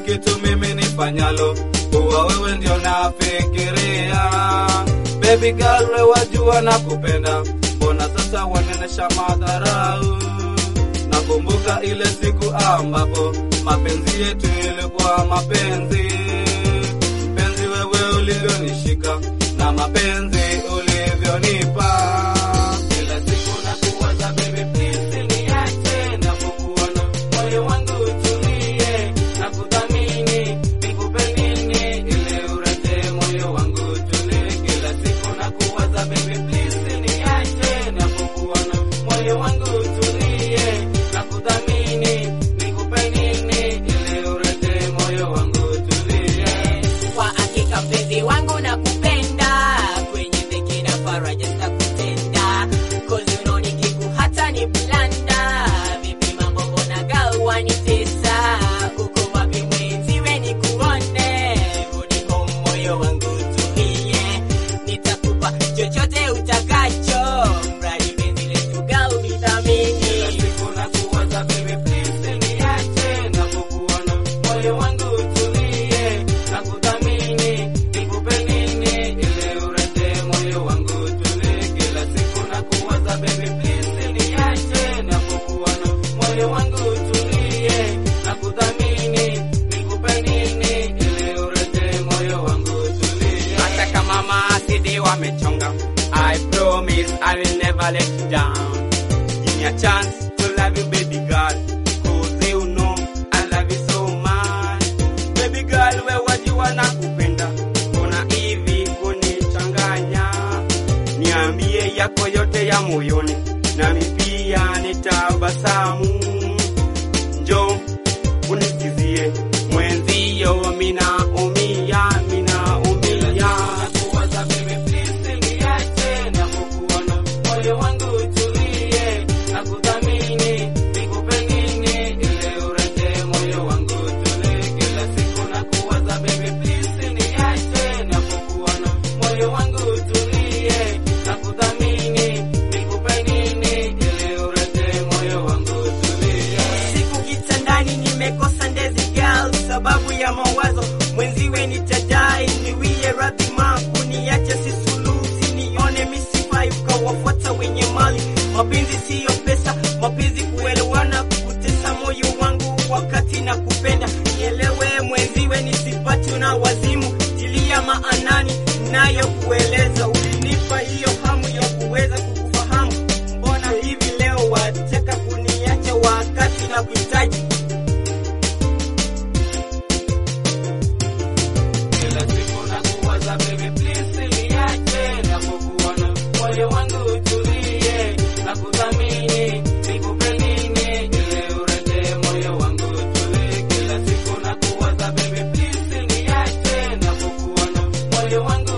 kitu mimi nifanyalo, kuwa wewe ndio nafikiria. Baby girl, we wajua na kupenda, mbona sasa wanenesha madharau? Nakumbuka ile siku ambapo mapenzi yetu ilikuwa mapenzi, mpenzi wewe ulivyonishika na mapenzi ulivyonipa. Kila siku nakuwaza baby, please niache, napokuona moyo wangu utulie, nakuthamini, nikupe nini ili urete moyo wangu utulie. Kila siku nakuwaza baby, please niache, napokuona moyo wangu utulie, nakuthamini, nikupe nini ili urete moyo wangu utulie. Kwa hakika mpenzi wangu nakupenda, kwenye dhiki na faraja sitakutenda, cause you know nikiku hata ni blanda. Vipi mambo mbona girl wanitesa? Uko wapi mwenziwe nikuone? Rudi home moyo wangu tulie, nitakupa chochote utakacho, mradi penzi letu girl nithamini. Kila siku nakuwaza baby, please niache, napokuona moyo wangu utulie, nakuthamini, nikupe nini ili urete moyo wangu utulie. Kila siku nakuwaza baby, please niache, napokuona moyo wangu utulie, nakuthamini, nikupe nini ili urete moyo wangu utulie. Hata kama maasidi wamechonga, I promise I will never let you down. Give me a chance to love you, baby girl. Cause you know I love you so much. Baby girl, we wajua na kupenda. Kuna hivi kunichanganya. Niambie yako yote ya moyoni. Nami pia nitabasamu. Njoo unisikizie mwenzio mina umia mina umia Nakuwaza baby, please niache, napokuona moyo wangu utulie, nakuthamini, nikupe nini ili urete moyo wangu utulie. Kila siku nakuwaza baby, please niache, napokuona moyo wangu utulie, nakuthamini, nikupe nini ili urete moyo wangu utulie. siku kitandani nimekosa ndezi girl sababu ya mawazo mwenziwe nitadai niwie radhi maku niache sisulusi nione misifai ukawafuata wenye mali mapenzi siyo pesa mapenzi kuelewana kutesa moyo wangu wakati na kupenda nielewe mwenziwe nisipati na wazimu tilia maanani nayo kueleza ulinipa hiyo hamu ya kuweza kukufahamu mbona hivi leo wataka kuniacha wakati na kuhitaji Kila siku nakuwaza baby, please niache, napokuona moyo wangu utulie, nakuthamini, nikupe nini ili urete moyo wangu utulie. Kila siku nakuwaza baby, please niache, napokuona moyo wangu